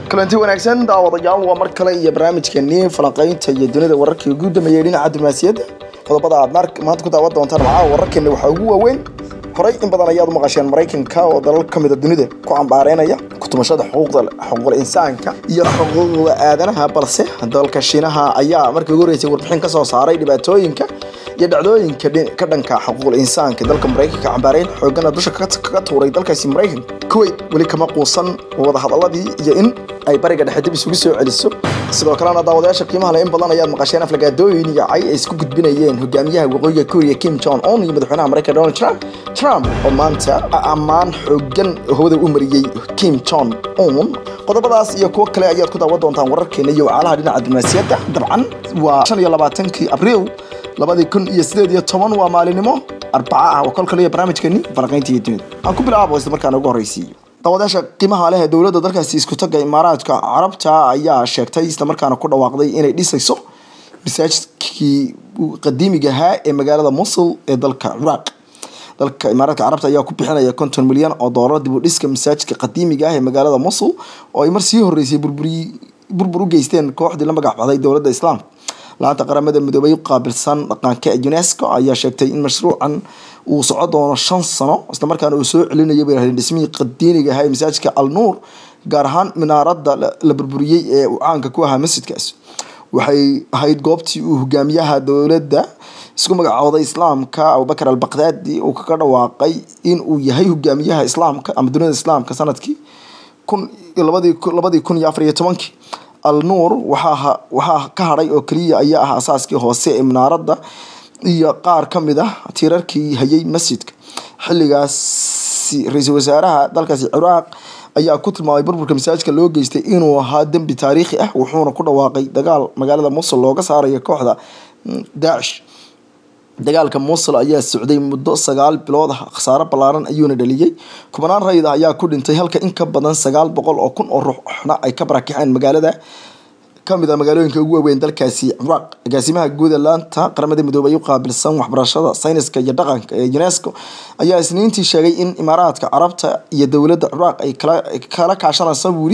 kulanti wanaagsan daawadayaal waa mar kale iyo barnaamijkeenii falanqaynta iyo dunida wararkii ugu dambeeyey dhinaca diblomaasiyadda qodobada aad maanta ku daawan doontaan maxaa wararkeena waxaa ugu waaweyn horey in badan ayaad u maqasheen maraykanka oo dalal ka mida dunida ku cambaareynaya kutumashada xuquuqul insaanka iyo xuquuqda aadanaha balse dalka shiinaha ayaa markii ugu horeysay warbixin ka soo saaray dhibaatooyinka iyo dhacdooyinka ka dhanka xuquuqul insaanka dalka maraykanka cambaareyn xoogana dusha kaga tuuray dalkaasi maraykanka kuwait weli kama quusan wadahadaladii iyo in ay bariga dhexe dib isugu soo celiso sidoo kalena daawadayaasha qiimaha leh in badan ayaad maqasheen aflagaadooyin iyo cay ay isku gudbinayeen hogaamiyaha waqooyiga korea kim jong un iyo madaxweynaha maraykanka donald trump trump oo maanta ammaan xoogan hawada u mariyey kim jong un qodobadaas iyo kuwo kale ayaad ku daawan doontaan wararkeena iyo wacaalaha dhinaca diblomaasiyadda dabcan waa shan iyo labaatankii abriil labadii kun iyo sideed iyo toban waa maalinimo arbaca ah oo kol kale iyo barnaamijkeeni falanqaynta iyo dunida aan ku bilaabo isla markaana ugu horreysiiyo daawadayaasha qiimaha leh ee dowladda dalkaasi isku tagga imaaraadka carabta ayaa sheegtay islamarkaana ku dhawaaqday inay dhisayso masaajidkii qadiimiga ahaa ee magaalada musul ee dalka ciraaq dalka imaaraadka carabta ayaa ku bixinaya konton milyan oo doolar dib u dhiska masaajidka qadiimiga ah ee magaalada musul oo ay mar sii horeysay burbur u geysteen kooxdii la magac baxday dowladda islaamka laanta qaramada midoobay u qaabilsan dhaqanka unesco ayaa sheegtay in mashruucan uu soco doono shan sano islamarkaana uu soo celinayo bay rahdeen dhismihii qadiiniga ahaa ee masaajidka al nuur gaar ahaan minaaradda la burburiyey ee uu caanka ku ahaa masjidkaas waxay ahayd goobtii uu hogaamiyaha dowladda isku magacooday islaamka abubakar al baqdaadi uu kaga dhawaaqay in uu yahay hogaamiyaha islaamka ama dunida islaamka sanadkii kun labadii kun iyo afar iyo tobankii al nuur waxaa ka hadhay oo keliya ayaa ah asaaskii hoose ee minaaradda iyo qaar ka mid ah tiirarkii hayay masjidka xilligaasi ra-iisul wasaaraha dalkaasi ciraaq ayaa ku tilmaamay burburka masaajidka loo geystay inuu ahaa dembi taariikhi ah wuxuuna ku dhawaaqay dagaal magaalada musul looga saarayo kooxda daacish dagaalka musul ayaa socday muddo sagaal bilood ah khasaaro ballaaran ayuuna dhaliyey kubanaan rayid ah ayaa ku dhintay halka in ka badan sagaal boqol oo kun oo ruuxna ay ka barakaceen magaalada kamid a magaalooyinka ugu waaweyn dalkaasi ciraaq agaasimaha guud ee laanta qaramada midoobay u qaabilsan waxbarashada sayniska iyo dhaqanka ee unesco ayaa isniintii sheegay in imaaraadka carabta iyo dowladda ciraaq ay kala kaashanaysa buuri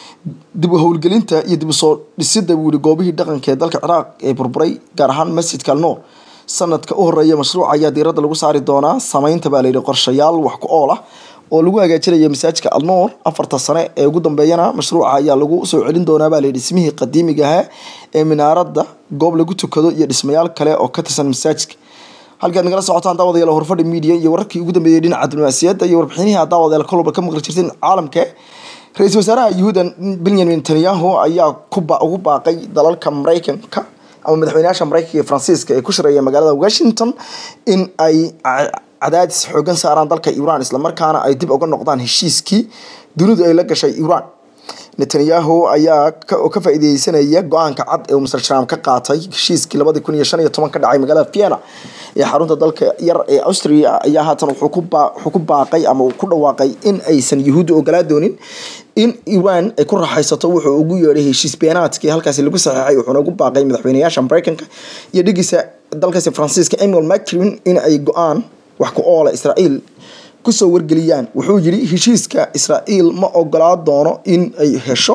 dib u howlgelinta iyo dib usoo dhisida buuri goobihii dhaqanka ee dalka ciraaq ee burburay gaar ahaan masjidka alnoor sanadka u horeeya mashruuca ayaa diiradda lagu saari doonaa sameynta baa layidhi qorshayaal wax ku ool ah oo lagu hagaajinaya masaajidka alnoor afarta sane ee ugu dambeeyana mashruuca ayaa lagu soo celin doonaa baa layidhi dhismihii qadiimiga ahaa ee minaaradda goob lagu tukado iyo dhismayaal kale oo ka tirsan masaajidka halkaad nagala socotaan daawadayaal horfadhi media iyo wararkii ugu dambeeyey dhinaca diblomaasiyadda iyo warbixinihii aad daawadayaal kolwalba ka maqli jirteen caalamka ra-iisul wasaaraha yuhuuda benyamin netanyahu ayaa ugu baaqay dalalka maraykanka ama madaxweynayaasha maraykanka iyo faransiiska ee ku shareeya magaalada washington in ay cadaadis xoogan saaraan dalka iran islamarkaana ay dib uga noqdaan heshiiskii dunidu ay la gashay iran netanyahu ayaa ka faa-ideysanaya go-aanka cad ee uu mr trump ka qaatay heshiiskii labadii kun iyo shan iyo toban ka dhacay magaalada vienna ee xarunta dalka yar ee austria ayaa haatan wuxuu ku baaqay ama uu ku dhawaaqay in aysan yuhuudda ogolaa doonin in iran ay ku raaxaysato wuxuu ugu yeedhay heshiis beenaadkii halkaasi lagu saxeexay wuxuuna ugu baaqay madaxweynayaasha maraykanka iyo dhigiisa dalkaasi faransiiska emmanuel macron in ay go-aan wax ku oola israa'iil kusoo wargeliyaan wuxuu yidhi heshiiska israa'iil ma ogolaa doono in ay hesho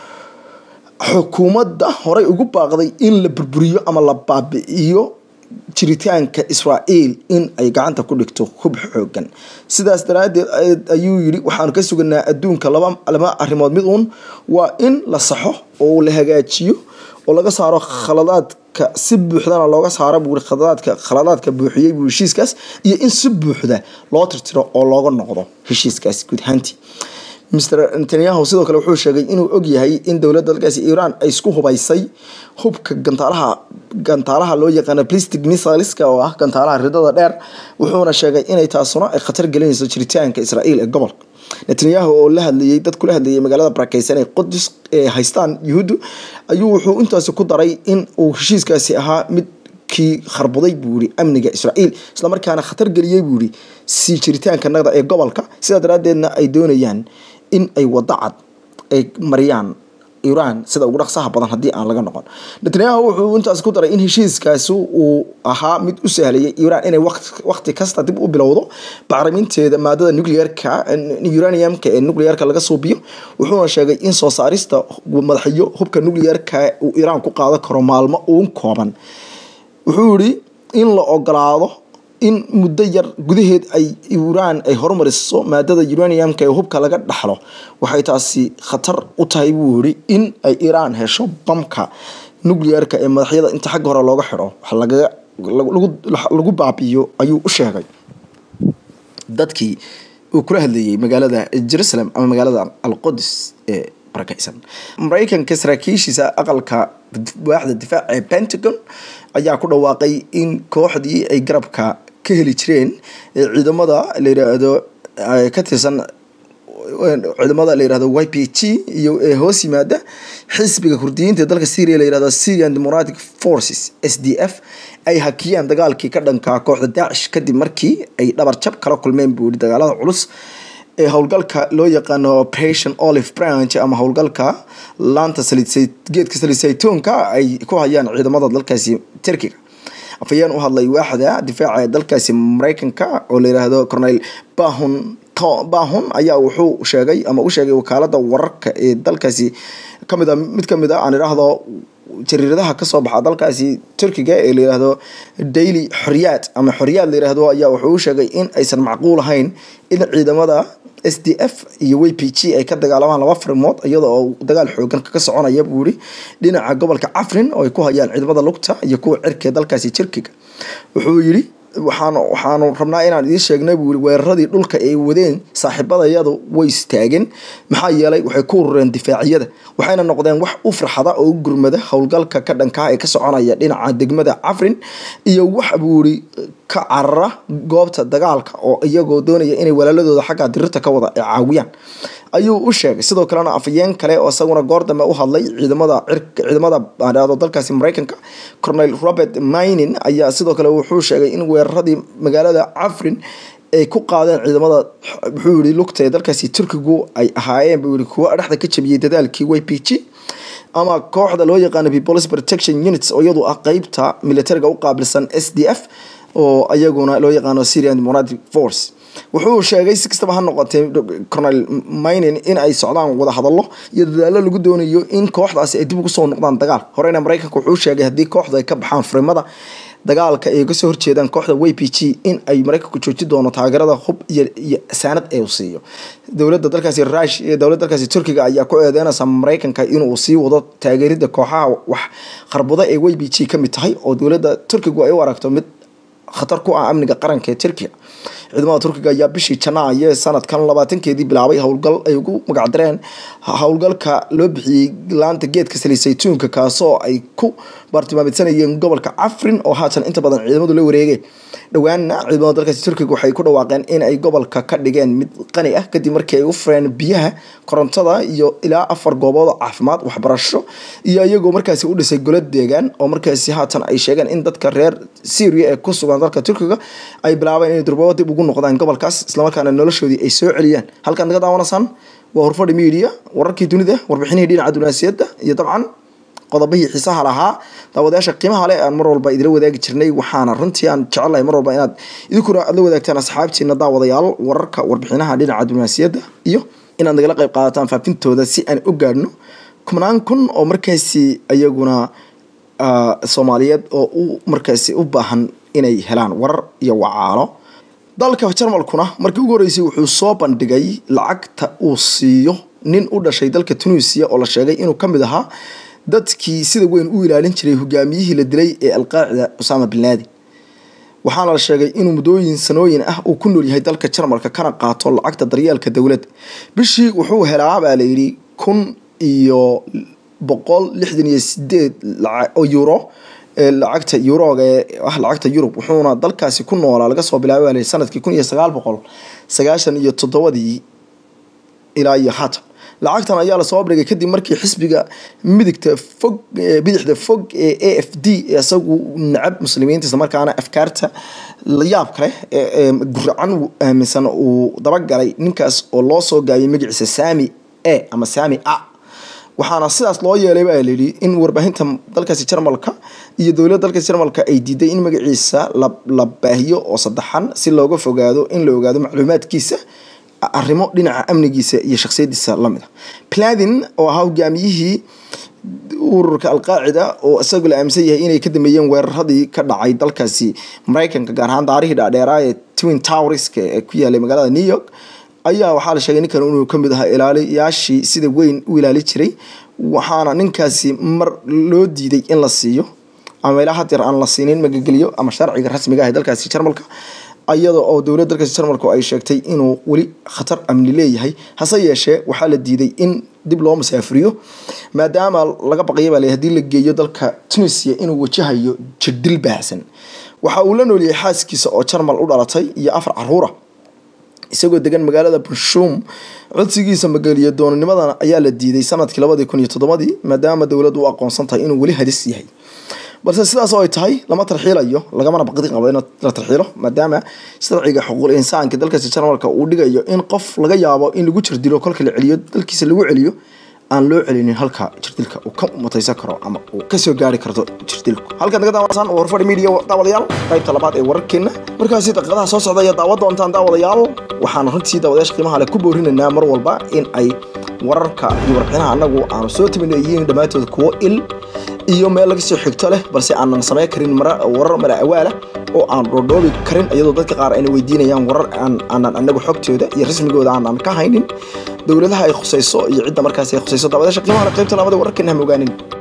xukuumadda horey ugu baaqday in la burburiyo ama la baabi'iyo jiritaanka israa'iil in ay gacanta ku dhigto hub xoogan sidaas daraaddeed ayuu yidhi waxaanu ka suganaa adduunka laba laba arrimood mid uun waa in la saxo oo la hagaajiyo oo laga saaro khaladaadka si buuxdana looga saaro buuri khaladaadka khaladaadka buuxiyey buu heshiiskaas iyo in si buuxda loo tirtiro oo looga noqdo heshiiskaasi guud ahaantii mr netanyahu sidoo kale wuxuu sheegay inuu og yahay in dowladda dalkaasi iran ay isku hubaysay hubka gantaalaha gantaalaha loo yaqaano plastic missileska oo ah gantaalaha ridada dheer wuxuuna sheegay inay taasuna ay khatar gelinayso jiritaanka israa'iil ee gobolka netanyahu oo la hadlayay dad kula hadlayay magaalada barakeysan ee qudus ee haystaan yuhuuddu ayuu wuxuu intaasi ku daray in uu heshiiskaasi ahaa mid kii kharbuday buu yihi amniga israa'iil islamarkaana khatar geliyey buu yihi sii jiritaanka nagda ee gobolka sidaa daraaddeedna ay doonayaan in ay waddo cad ay mariyaan iran sida ugu dhaqsaha badan haddii aan laga noqon netanyahu wuxuu intaas ku daray in heshiiskaasi uu ahaa mid u sahlayay iran inay waqti kasta dib u bilowdo bacriminteeda maadada nuclearka uraniumka ee nuclearka laga suubiyo wuxuuna sheegay in soo saarista madaxyo hubka nuclearka uu iran ku qaadan karo maalmo uun kooban wuxuu yihi in la ogolaado in muddo yar gudaheed ay iran ay horumariso maadada uraniumka ee hubka laga dhaxlo waxay taasi khatar u tahay buu yihi in ay iran hesho bamka nuclearka ee madaxyada inta xagga hore looga xidho lagu baabiyo ayuu u sheegay dadkii uu kula hadlayay magaalada jerusalem ama magaalada alqudus ee barakeysan mareykanka saraakiishiisa aqalka waaxda difaaca ee pentagon ayaa ku dhawaaqay in kooxdii ay garabka ka heli jireen ciidamada la yiraahdo ka tirsan ciidamada la yirahdo y p g iyo ee hoos yimaada xisbiga kurdiyiinta ee dalka syria la yirahdo syrian democratic forces s d f ay hakiyaan dagaalkii ka dhankaa kooxda daacish kadib markii ay dhabar jab kala kulmeen buu yihi dagaalada culus ee howlgalka loo yaqaano operation olive branch ama howlgalka laanta geedka saliid saytuunka ay ku hayaan ciidamada dalkaasi turkiga afayeen u hadlay waaxda difaaca ee dalkaasi mareykanka oo la yiraahdo cornel bahun bahun ayaa wuxuu sheegay ama u sheegay wakaalada wararka ee dalkaasi kamid a mid kamid a aan idhaahdo jariiradaha kasoo baxa dalkaasi turkiga ee la yiraahdo daily xoriyaad ama xoriyaad la yiraahdo ayaa wuxuu u sheegay in aysan macquul ahayn in ciidamada s d f iyo w p g ay ka dagaalamaan laba farimood iyada oo dagaal xoogan kaga soconaya buu yihi dhinaca gobolka cafrin oo ay ku hayaan ciidamada lugta iyo kuwa cirka dalkaasi turkiga wuxuu yihi waxaan waxaanu rabnaa inaan idiin sheegnay buu yihi weeraradii dhulka ay wadeen saaxiibadayadu way istaageen maxaa yeelay waxay ku urureen difaacyada waxayna noqdeen wax u farxada oo u gurmada howlgalka ka dhankaa ee ka soconaya dhinaca degmada cafrin iyo wax buu yihi ka carara goobta dagaalka oo iyagoo doonaya inay walaaladooda xagga dirirta ka wada caawiyaan ayuu u sheegay sidoo kalena afayeen kale oo isaguna goor dambe u hadlay ciidamada ciidamada aado dalkaasi mareykanka cornel robert minin ayaa sidoo kale wuxuu sheegay in weeraradii magaalada cafrin ay ku qaadeen ciidamada wuxuu yihi lugta ee dalkaasi turkigu ay ahaayeen buu yihi kuwo dhexda ka jabiyey dadaalkii y p g ama kooxda loo yaqaano peoples protection units oo iyadu ah qeybta militariga u qaabilsan s d f oo iyaguna loo yaqaano syrian democratic force wuxuu sheegay si kastaba ha noqotee cornel minin in ay socdaan wadahadalo iyo dadaalo lagu doonayo in kooxdaasi ay dib ugu soo noqdaan dagaal horeyna mareykanka wuxuu sheegay haddii kooxda ay ka baxaan furimada dagaalka ay kasoo horjeedaan kooxda y p g in ay mareykanku jooji doono taageerada hub iyo saanad ee uu siiyo dowlada dalkaasi rush iyo dowlada dalkaasi turkiga ayaa ku eedeynaysa mareykanka inuu sii wado taageerida kooxaha wax qarbuda ee y p g kamid tahay oo dowlada turkigu ay u aragto mid khatar ku ah amniga qaranka ee turkiya ciidamada turkiga ayaa bishii janaayo sanadkan labaatankeedii bilaabay howlgal ay ugu magacdareen howlgalka loo bixiyey laanta geedka saliid saytuunka kaasoo ay ku baartilmaamidsanayeen gobolka cafrin oo haatan inta badan ciidamadu la wareegeen dhowaana ciidamada dalkaasi turkiga waxay ku dhawaaqeen in ay gobolka ka dhigeen mid qani ah kadib markii ay u fureen biyaha korontada iyo ilaa afar goobood oo caafimaad waxbarasho iyo iyagoo markaasi u dhisay golo deegaan oo markaasi haatan ay sheegeen in dadka reer syria ee ku sugan dalka turkiga ay bilaabeen inay durbabo dib ugu noqdaan gobolkaas islamarkaana noloshoodii ay soo celiyaan halkaan naga daawanaysaan waa horfadhi media wararkii dunida warbixinihii dhinaca dunaasiyadda iyo dabcan qodobihii xiisaha lahaa daawadayaasha qiimaha leh aan mar walba idila wadaagi jirnay waxaana runtii aan jecelahay mar walba inaad idinkuna aad la wadaagtaan asxaabtiina daawadayaal wararka warbixinaha dhinaca dunaasiyadda iyo inaad nagala qayb qaadataan faafintooda si aan u gaadhno kumnaan kun oo markaasi iyaguna soomaaliyeed oo u markaasi u baahan inay helaan warar iyo wacaalo dalka jarmalkuna markii ugu horreysay wuxuu soo bandhigay lacagta uu siiyo nin u dhashay dalka tunisia oo la sheegay inuu ka mid ahaa dadkii sida weyn u ilaalin jiray hogaamiyihii la dilay ee alqaacida usaama bin laadin waxaana la sheegay inuu muddooyin sanooyin ah uu ku nool yahay dalka jarmalka kana qaato lacagta daryeelka dowladda bishii wuxuu helaa baa layidhi kun iyo boqol lixdan iyo sideed oo euro lacagta yuroga ee ah lacagta yurub wuxuuna dalkaasi ku noolaa laga soo bilaabay sanadkii kun iyo sagaal boqol sagaashan iyo toddobadii ilaa iyo haatan lacagtan ayaa lasoo bandhigay kadib markii xisbiga midigta fog bidixda fog ee a f d isagu nacab muslimiinta islamarkaana afkaarta layaab kale ee guracan aaminsan uu dabagalay ninkaas oo loo soo gaabiyay magaciisa sami a ama sami a waxaana sidaas loo yeelay baa layidhi in warbaahinta dalkaasi jarmalka iyo dowladda dalkaasi jarmalka ay diiday in magaciisa la baahiyo oo saddexan si looga fogaado in la ogaado macluumaadkiisa arrimo dhinaca amnigiisa iyo shakhsiyadiisa lamid a pladin oo ahaa hogaamiyihii ururka alqaacida oo isagoo la aaminsan yahay inay ka dambeeyeen weeraradii ka dhacay dalkaasi maraykanka gaar ahaan daarihii dhaadheeraa ee twin towerska ee ku yaalay magaalada new york ayaa waxaa la sheegay ninkan inuu kamid ahaa ilaaliyaashii sida weyn u ilaali jiray waxaana ninkaasi mar loo diiday in la siiyo ama ilaa had jeer aan la siinin magageliyo ama sharciga rasmiga ah ee dalkaasi jarmalka iyada oo dowladda dalkaasi jarmalku ay sheegtay inuu weli khatar amni leeyahay hase yeeshee waxaa la diiday in dib loo masaafuriyo maadaama laga baqaya baa le hadii la geeyo dalka tunisia inuu wajahayo jirdil baahsan waxa uu la nooliyay xaaskiisa oo jarmal u dhalatay iyo afar caruura isagoo degan magaalada bunshuum codsigiisa magaliya doonanimadan ayaa la diiday sanadkii labadii kun iyo toddobadii maadaama dowladdu u aqoonsan tahay inuu weli hadis yahay balse sidaas oo ay tahay lama tarxiilayo lagamana baqdi qabo in la tarxiilo maadaama sharciga xuquuqul insaanka dalkaasi jarmalka uu dhigayo in qof laga yaabo in lagu jirdilo kolka la celiyo dalkiisa lagu celiyo aan loo celinin halka jirdilka uu ka mutaysan karo ama uu kasoo gaari karto jirdilku halkaad naga daawataan waa horfadhi media daawadayaal qaybta labaad ee wararkeena markaasi daqiiqadaha soo socda ayaa daawa doontaan daawadayaal waxaan runtii daawadayaasha qiimaha leh ku boorinaynaa mar walba in ay wararka iyo warbixinaha annagu aanu soo tabino yihiin dhammaantood kuwo il iyo meel laga soo xigto leh balse aanan samayn karin warar mala awaala oo aan dhoodhoobi karin iyadoo dadka qaar ayna weydiinayaan warar aanan anagu xogtooda iyo rasmigooda aanan ka haynin dowladaha ay khusayso iyo cidda markaas ay khusayso daawadayaasha qiimaha leh qaybta labaad ee wararkeena ha mogaanin